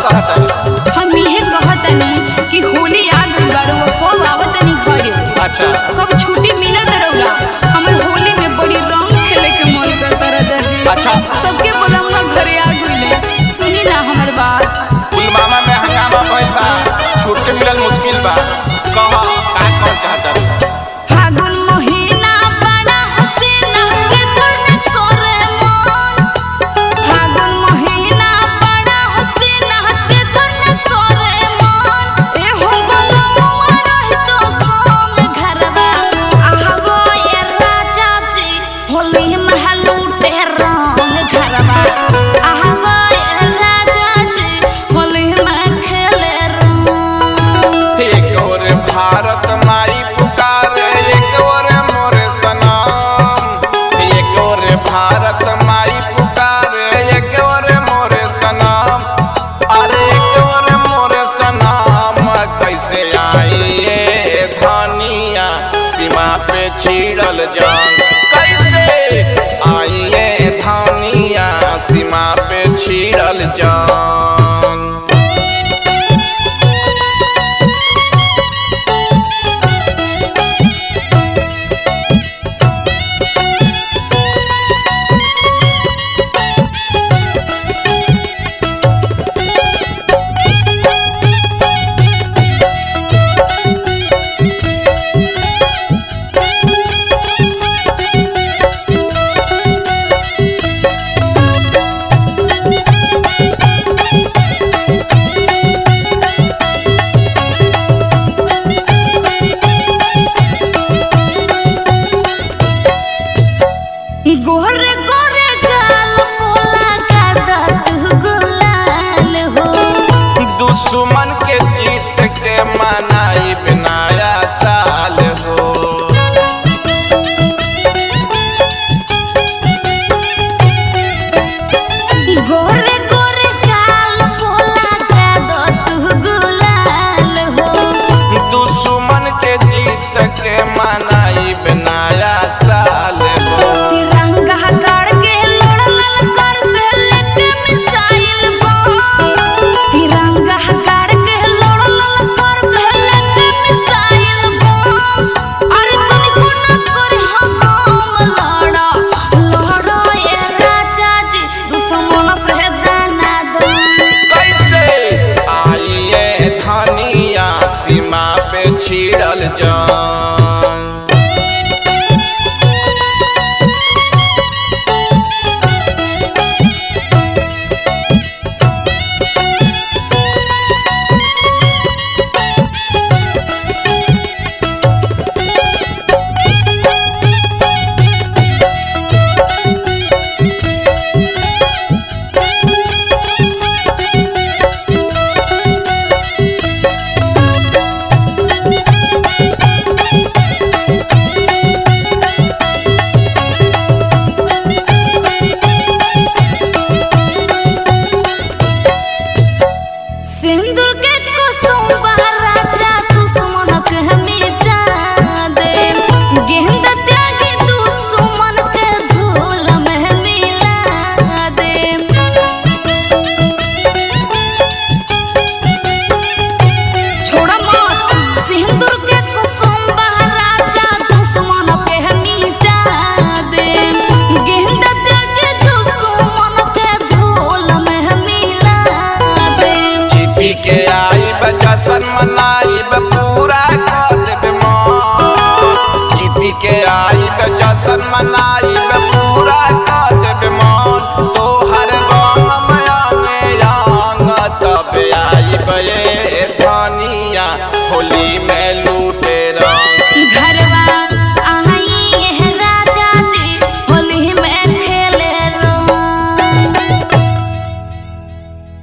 कहता हम इहे कहतनी कि होली आ गइल बार वो कब आवतनी घरे अच्छा कब छुट्टी मिलत रहुला हमर होली में बड़ी रंग खेले के मन करता राजा जी अच्छा। सबके बोलंगा घरे आ गइले सुनी ना हमर बात पुलवामा में हंगामा भइल बा छुट्टी मिलल मुश्किल बा कह का कौन चाहता फागुन महीना बड़ा हसीना के धुन करे मन फागुन महीना बड़ा हसीना के धुन करे मन ए हो बलमुआ रही तो संग घरवा आहगो ए राजा जी होली महलूटे रंग घरवा आहगो ए राजा जी होली में खेले रंग एक और भारत माई पुकारे एक और मोर सनम एक और भारत माई पुकारे एक और मोर सनम अरे एक और मोर सनम कैसे आई ये धनिया सीमा पे छिड़ल जंग कैसे आई ये धनिया सीमा पे छिड़ल जंग गोरे गोरे गाल मोला का दत गुलाल हो दुश्मन के जीत के मनाई नया साल हो गोरे गोरे गाल मोला का दत गुलाल हो दुश्मन के जीत के मनाई नया साल हो तिरंगा गाड़ के लड़ल कर के लेके मिसाइल बम तिरंगा गाड़ के लड़ल कर के लेके मिसाइल बम अरे तनिको ना करे हम लड़ा लड़ा ये राजा जी दुश्मन से दाना दो कैसे आई ये धनिया सीमा पे छिड़ल जान सिंदूर के कुसुम राजा दुश्मन के मिटा दे गेंदा त्यागी दुश्मन के धूल में मिला दे छोड़ा मत सिंदूर के कुसुम राजा दुश्मन के मिटा दे गेंदा त्यागी दुश्मन के धूल में मिला दे जीती के आई जशन मनाई पूरा कर देबे मन जीती के आई जशन मनाई पूरा कर देबे मन तोहर रंग में अंग अंग तब आई बे धनिया होली में